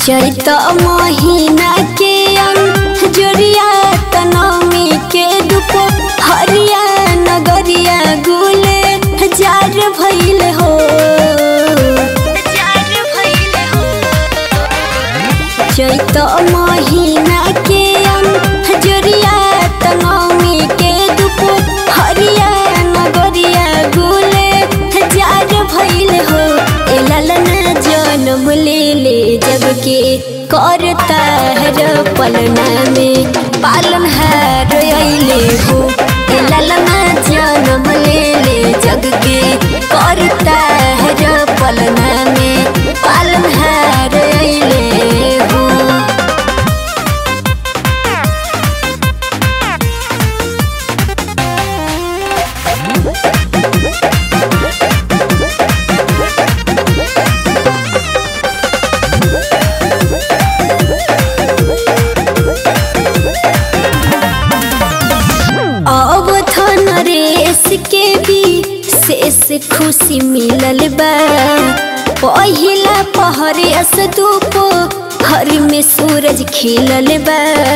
चैत महीना के अंजोरिया तनमी के दुप हरिया नगरिया गुले जार भइल हो चैत महीना के अंजोरिया तनमी के दुप हरिया नगरिया गुले जार भइल हो ए ललना जन्म ले ले जग के करता है पलना में पालन हार अइले हो ए ललना जन्म ले ले जग के करता है पलना में पालन हार अइले हो अब थन रेस के भी शेष खुशी मिलल बा पहिला पहरियस धूप हर में सूरज खिलल बा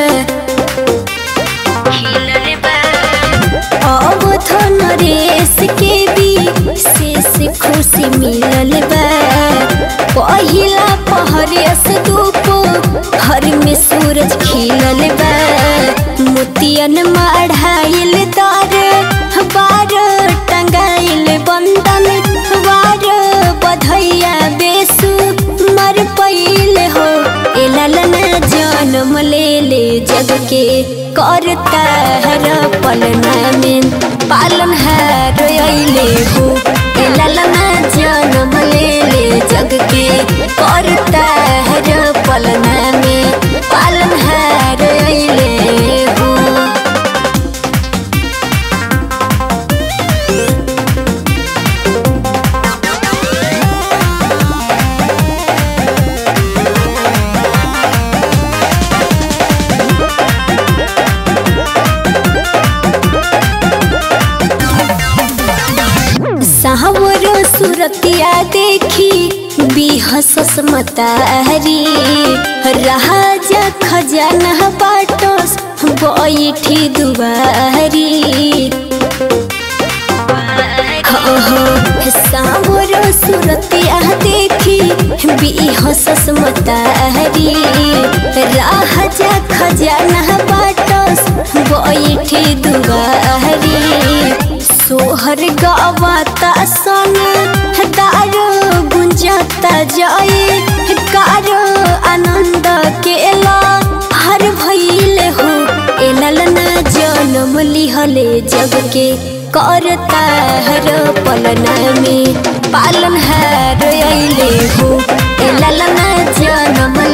अब थन रेस के भी शेष खुशी मिलल बा पहिला पहरियस धूप हर में सूरज खिलल बा मोतियन मढ़ाइल तार बार टंगाइल बंदन बार बधैया बेसु मर पैल हो ए ललना जन्म ले ले जग के करता हर पलना में पालन हार अइले हो ए ललना जन्म ले ले जग के करता हर पलना में पालन हार अइले हो सावर सुरतिया देखी बिहसस मतारी राजा खजाना बाटस बैठी दुबारी सावर सुरतिया देखी बिहसस मतारी राजा खजाना बाटस बैठी दुबारी सोहर गावाता सन दारो गुंजाता जाए कारो आनंद केला हर भइल हो ए ललना जन्म लिहले जग के करता हर पलना में पालन हार अइले हो ए ललना जन्म